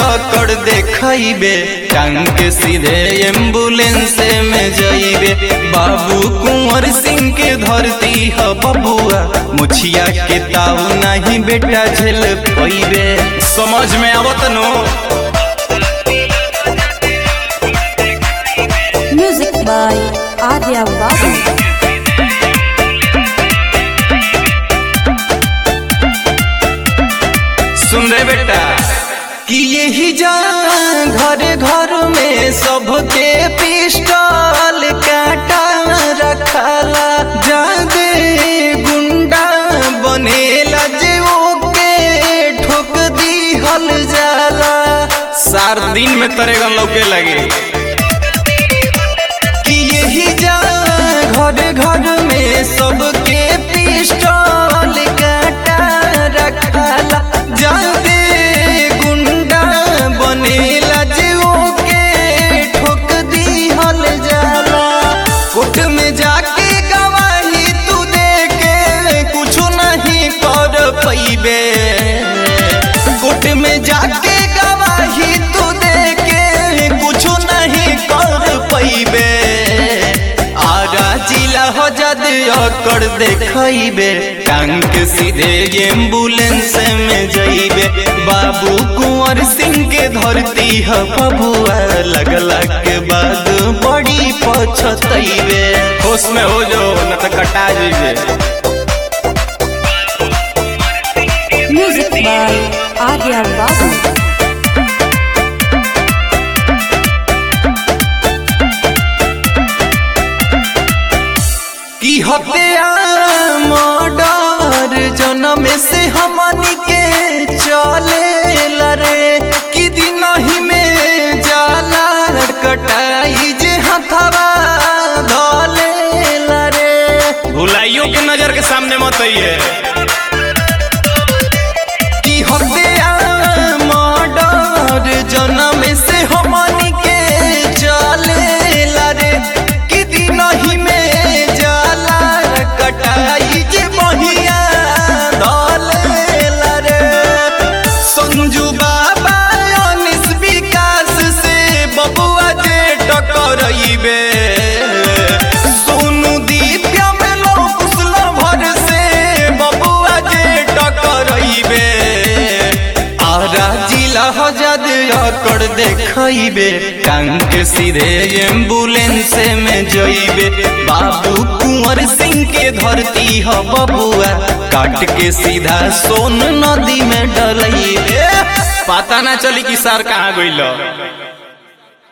कर देखइबे टांग के सीधे एम्बुलेंस में जइबे बाबू कुंवर सिंह के धरती ह बबुआ मुछिया के ताऊ नहीं बेटा झेल पइबे समझ में आवत नो Music by Arya Babu. सुन रे बेटा कि यही जा घर घर में सबके पिस्टल काटा रखाला जादे गुंडा बनेला जे ओके ठोक दिहल जाला सार दिन में तरेगन लौके लगे कि यही जा घर घर में सबके पिस्टल काटा रखाला जादे गुंडा बनेला जे ओके ठोक दिहल जाला कोर्ट में जाके गवाही तू दे के कुछ नहीं कर पैबे कोर्ट में जाके गवाही तू दे के कुछ नहीं कर पैबे आरा जिला हो जद कर देखइबे टांग के सीधे एम्बुलेंस में जइबे बाबू कुंवर सिंह के धरती ह बबुआ लगला के बाद बड़ी पछतइबे होश में हो जो न त कटा जइबे Music by Arya Babu. की हत्या मर्डर जन्म से हमनी के चले लरे कि दिन ही में जाला कटाई जे हथवा धले लरे भुलाइयों के नजर के सामने मत आइए की हत्या मर्डर जन्म से हमनी के चले लरे कि दिन ही में जाला कटाई जे बहिया धले लरे संजू बाबा अनिस विकास से बबुआ जे टकरइबे सोनू दिव्या में लोकुसल भर से बबुआ जे टकरइबे आरा जिला हजाद कर देखइबे टांग के सीधे एम्बुलेंस में जइबे बाबू कुंवर सिंह के धरती ह बबुआ काट के सीधा सोन नदी में डलइबे पता ना चली कि सर कहाँ गइल